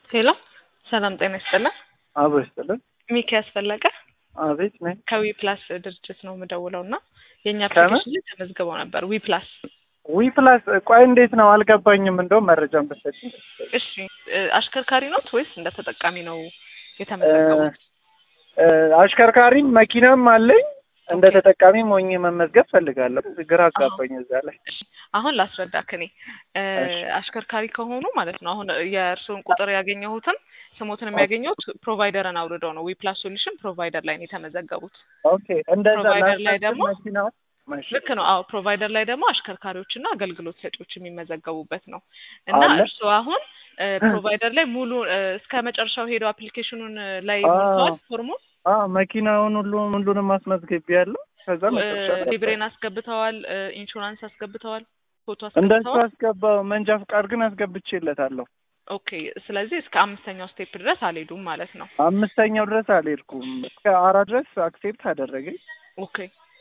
ሄሎ ሰላም ጤና ይስጥልን። አብሮ ይስጥልን። ሚኪያስ ፈለቀ አቤት ነኝ። ከዊ ፕላስ ድርጅት ነው የምደውለው እና የእኛ ከምን? አፕሊኬሽን ላይ ተመዝግበው ነበር። ዊ ፕላስ ዊ ፕላስ ቆይ እንዴት ነው አልገባኝም። እንደውም መረጃን በሰጥ እሺ እ፣ አሽከርካሪ ኖት ወይስ እንደ ተጠቃሚ ነው የተመዘገቡት? አሽከርካሪም መኪናም አለኝ እንደ ኦኬ። ተጠቃሚም ሆኜ መመዝገብ ፈልጋለሁ። ግራ አጋባኝ እዛ ላይ አሁን ላስረዳክ እኔ እ፣ እሺ። አሽከርካሪ ከሆኑ ማለት ነው አሁን የእርስዎን ቁጥር ያገኘሁትም ስሞትን የሚያገኘሁት ፕሮቫይደርን አውርደው ነው። ዊ ፕላስ ሶሉሽን ፕሮቫይደር ላይ ነው የተመዘገቡት። ኦኬ እንደዛ ፕሮቫይደር ላይ ላስከትል ደግሞ መኪናው ማሽ ልክ ነው። አዎ ፕሮቫይደር ላይ ደግሞ አሽከርካሪዎችና አገልግሎት ሰጪዎች የሚመዘገቡበት ነው እና አለ? እርስዎ አሁን እ፣ ፕሮቫይደር ላይ ሙሉ እ፣ እስከ መጨረሻው ሄደው አፕሊኬሽኑን እ፣ ላይ አዎ። ሞልተዋል ፎርሙን አ መኪናውን ሁሉ ሁሉንም አስመዝግቤ ያለው ከዛ መጨረሻ ላይ ሊብሬን አስገብተዋል፣ እ፣ ኢንሹራንስ አስገብተዋል፣ ፎቶ እንደሱ አስገብተዋል። አስገባው። መንጃ ፍቃድ ግን አስገብቼለታለሁ። ኦኬ። ስለዚህ እስከ አምስተኛው ስቴፕ ድረስ አልሄዱም ማለት ነው። አምስተኛው ድረስ አልሄድኩም። እስከ አራት ድረስ አክሴፕት አደረገኝ። ኦኬ።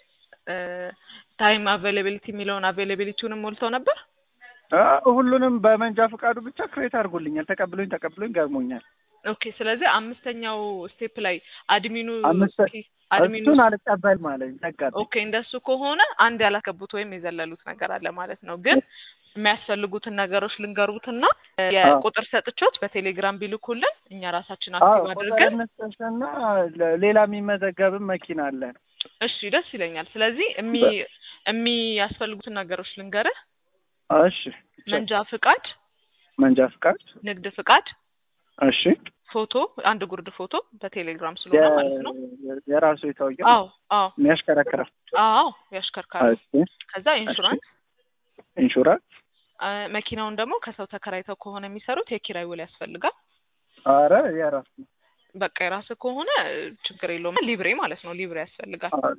ታይም አቬይላቢሊቲ የሚለውን አቬይላቢሊቲውንም ሞልተው ነበር። አ ሁሉንም በመንጃ ፍቃዱ ብቻ ክሬት አድርጎልኛል። ተቀብሎኝ ተቀብሎኝ ገርሞኛል። ኦኬ። ስለዚህ አምስተኛው ስቴፕ ላይ አድሚኑ አምስተ- እስኪ አድሚኑ እሱን አልቀበልም አለኝ። ዘጋብኝ። ኦኬ እንደሱ ከሆነ አንድ ያላስገቡት ወይም የዘለሉት ነገር አለ ማለት ነው። ግን የሚያስፈልጉትን ነገሮች ልንገሩትና የቁጥር ሰጥቾት በቴሌግራም ቢልኩልን እኛ ራሳችን አዎ አክቲቭ አድርገን ቁጥርነትና ሌላ የሚመዘገብም መኪና አለ። እሺ ደስ ይለኛል። ስለዚህ እሚ የሚያስፈልጉትን ነገሮች ልንገርህ። እሺ መንጃ ፍቃድ፣ መንጃ ፍቃድ፣ ንግድ ፍቃድ፣ እሺ ፎቶ፣ አንድ ጉርድ ፎቶ በቴሌግራም ስለሆነ ማለት ነው። የ- የራሱ የታወቀ አዎ አዎ የሚያሽከረክረው አዎ ያሽከርካሪ። እሺ ከዛ ኢንሹራንስ ኢንሹራንስ አ፣ መኪናውን ደግሞ ከሰው ተከራይተው ከሆነ የሚሰሩት የኪራይ ውል ያስፈልጋል። አረ የራሱ ነው። በቃ የራስህ ከሆነ ችግር የለውም። ሊብሬ ማለት ነው። ሊብሬ ያስፈልጋል። አ፣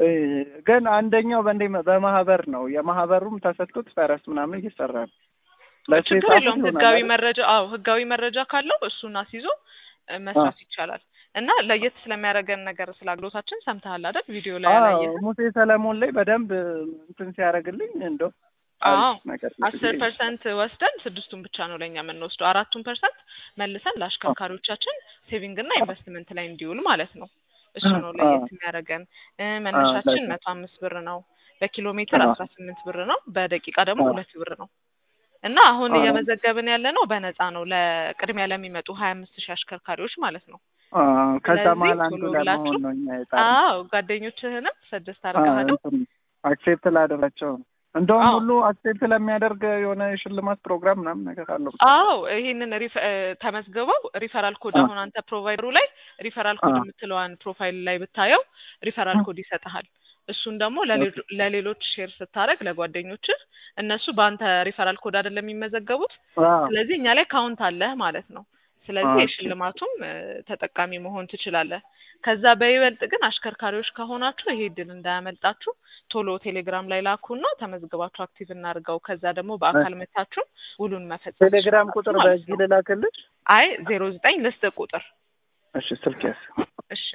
ግን አንደኛው በእንዴ በማህበር ነው። የማህበሩም ተሰጥቶት ፈረስ ምናምን እየሰራ ነው። ለሱ ችግር የጻፉት የለውም። ይሆናል ህጋዊ አይደል? መረጃ አዎ ህጋዊ መረጃ ካለው እሱን አስይዞ እ፣ መስራት ይቻላል። እና ለየት ስለሚያደርገን ነገር ስለ አገልግሎታችን ሰምተሃል አይደል? ቪዲዮ ላይ አዎ ያላየህ ሙሴ ሰለሞን ላይ በደንብ እንትን ሲያደርግልኝ እንደው አዎ አሪፍ ነገር አስር ፐርሰንት ወስደን ስድስቱን ብቻ ነው ለእኛ የምንወስደው። አራቱን ፐርሰንት መልሰን ለአሽከርካሪዎቻችን ሴቪንግ እና ኢንቨስትመንት ላይ እንዲውል ማለት ነው። እሱ ነው አዎ። ለየት የሚያደርገን። እ፣ መነሻችን ለዛ። መቶ አምስት ብር ነው። በኪሎ ሜትር አዎ። አስራ ስምንት ብር ነው። በደቂቃ ደግሞ አዎ። ሁለት ብር ነው። እና አሁን አዎ። እየመዘገብን ያለ ነው በነፃ ነው ለቅድሚያ ለሚመጡ ሀያ አምስት ሺህ አሽከርካሪዎች ማለት ነው። አዎ፣ ከዛ ስለዚህ መሀል አንዱ ቶሎ ለመሆን ብላችሁ ነው እኛ የጣርነው። አዎ ጓደኞችህንም ሰጀስት አድርገሃለሁ። አክሴፕት ላደረቸው ነው። እንደውም አዎ። ሁሉ አክሴፕት ለሚያደርግ የሆነ የሽልማት ፕሮግራም ምናምን ነገር አለው። አዎ ይሄንን ሪፈ- እ፣ ተመዝግበው ሪፈራል ኮድ አዎ። አሁን አንተ ፕሮቫይደሩ ላይ ሪፈራል ኮድ አዎ። የምትለዋን ፕሮፋይል ላይ ብታየው ሪፈራል አዎ። ኮድ ይሰጥሃል። እሱን ደግሞ ለሌሎ- ለሌሎች ሼር ስታደርግ ለጓደኞችህ እነሱ በአንተ ሪፈራል ኮድ አይደለም የሚመዘገቡት። አዎ። ስለዚህ እኛ ላይ ካውንት አለህ ማለት ነው። ስለዚህ ኦኬ። የሽልማቱም እ፣ ተጠቃሚ መሆን ትችላለህ። ከዛ በይበልጥ ግን አሽከርካሪዎች ከሆናችሁ ይሄ እድል እንዳያመልጣችሁ ቶሎ ቴሌግራም ላይ ላኩና ተመዝግባችሁ አክቲቭ እናድርገው። ከዛ ደግሞ በአካል መታችሁ ውሉን መፈጸም ቴሌግራም ትችላላችሁ ቁጥር ማለት በዚህ ነው። ልላክልሽ? አይ ዜሮ ዘጠኝ ልስጥ ቁጥር እሺ ስልክ ያዝ። እሺ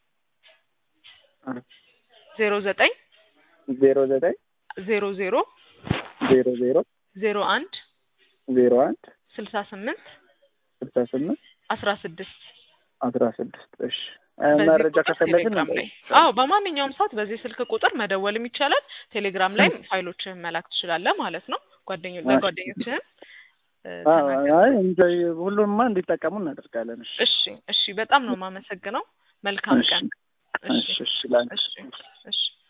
ዜሮ ዘጠኝ ዜሮ ዘጠኝ ዜሮ ዜሮ ዜሮ ዜሮ ዜሮ አንድ ዜሮ አንድ ስልሳ ስምንት ስልሳ ስምንት አስራ ስድስት አስራ ስድስት እሺ በዚህ መረጃ ቁጥር ከፈለግን ቴሌግራም ላይ አዎ በማንኛውም ሰዓት በዚህ ስልክ ቁጥር መደወልም ይቻላል። ቴሌግራም ላይም ፋይሎችህን መላክ ትችላለህ ማለት ነው። ጓደኞ እሺ። ለጓደኞችህን እ፣ አዎ፣ ተናገር። አይ እንጆይ ሁሉንማ እንዲጠቀሙ እናደርጋለን። እሺ እሺ እሺ፣ በጣም ነው የማመሰግነው። መልካም እሺ ቀን። እሺ እሺ ላንቺ። እሺ እሺ